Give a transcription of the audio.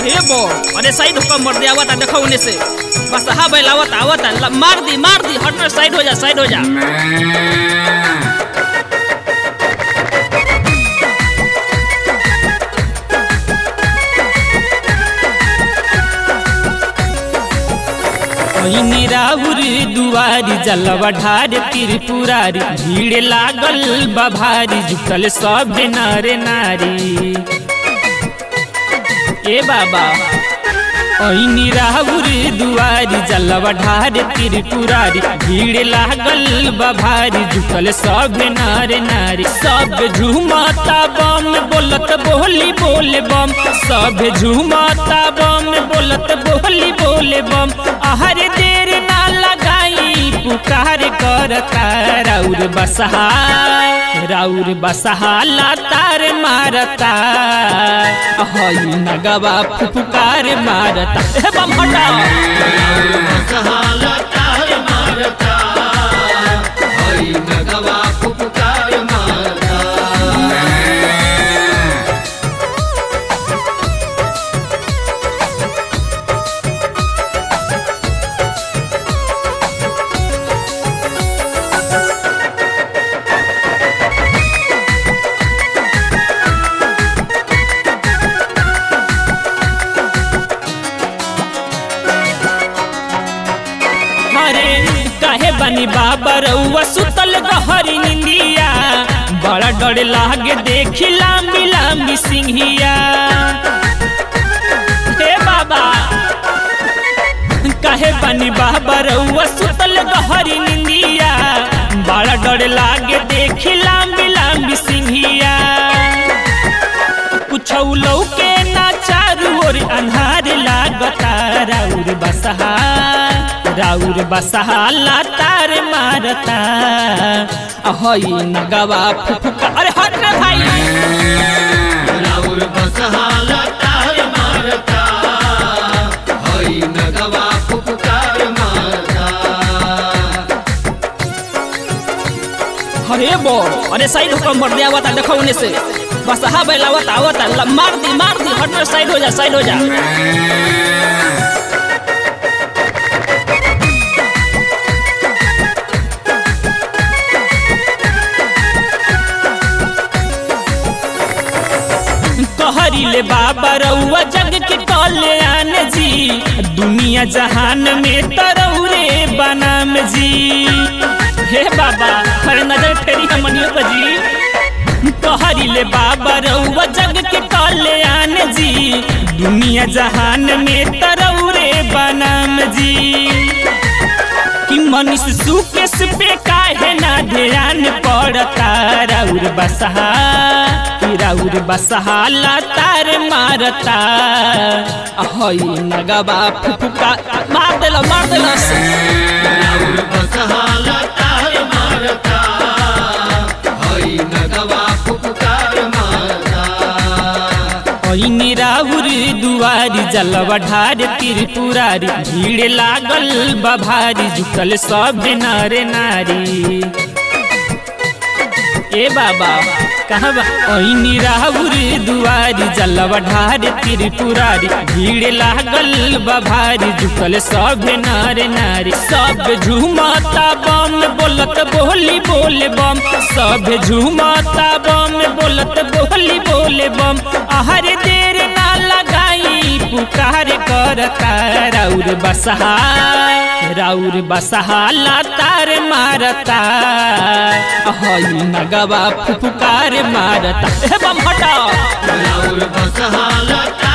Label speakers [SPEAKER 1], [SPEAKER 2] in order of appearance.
[SPEAKER 1] अरे बो अरे साइड होकर मर दे आवता देखो उन्हें से बस हा बैल आवता आवता ल- मार दी मार दी हट साइड हो जा साइड हो जा
[SPEAKER 2] ओइनी राउर दुआरी जलवा ढार त्रिपुरारी भीड़ लागल बभारी झुकल सब नारे नारी ए बाबा ओइनी राउर दुआरी जलवा ढार त्रिपुरारी भीड़ लागल बभारी झुकल सब नारे नारी सब झुमता बम बोलत बोली बोले बम सब झुमता बम बोलत बोली बोले बम आहर देर ना लगाई पुकार करता राउर बसहा राउर बसहा लातार मारता हई नगवा फुफकार मारता ए बम हटा हरे काहे बनी बाबा रउआ सुतल गहरी निंदिया बड़ा डर लागे देखी लांबी लांबी सिंहिया हे बाबा काहे बनी बाबा रउआ सुतल गहरी निंदिया बड़ा डर लागे देखी लांबी लांबी सिंहिया कुछ लौके ना चारू ओर अन्हार लागता राउर बसहा राउर बसहा लातार मारता हई नगवा फुफुका अरे हट रे भाई
[SPEAKER 1] अरे बो अरे साइड होकर मर दे आवता देखो उन्हें से बस हा बैल आवता आवता ल- मार दी मार दी हट साइड हो जा साइड हो जा
[SPEAKER 2] कहरिले बाबा रउआ जग के कल्याण जी दुनिया जहान में तरौरे बनाम जी हे बाबा हर नजर फेरी हमनियो पर जी कहरिले बाबा रउआ जग के कल्याण जी दुनिया जहान में तरौरे बनाम जी कि मनीष सुकेश पे काहे ना ध्यान पड़ता राउर बसहा कि राउर बसहा लातार मारता हई नगवा फुफुका
[SPEAKER 1] मार देला मार देला
[SPEAKER 2] ओइनी राउर दुआरी जलवा ढार त्रिपुरारी भीड़ लागल बभारी झुकल सब नारे नारी ए बाबा कहाँ बा ओइनी राउर दुआरी जलवा ढार त्रिपुरारी भीड़ लागल बभारी झुकल सब नारे नारी सब झुमता बम बोलत बोली बोले बम सब झुमता बम बोलत बोली बोले बम आहर देर ना लगाई पुकार करता राउर बसहा राउर बसहा लातार मारता हई नगवा फुफुकार मारता ए बम हटा
[SPEAKER 3] बसहाला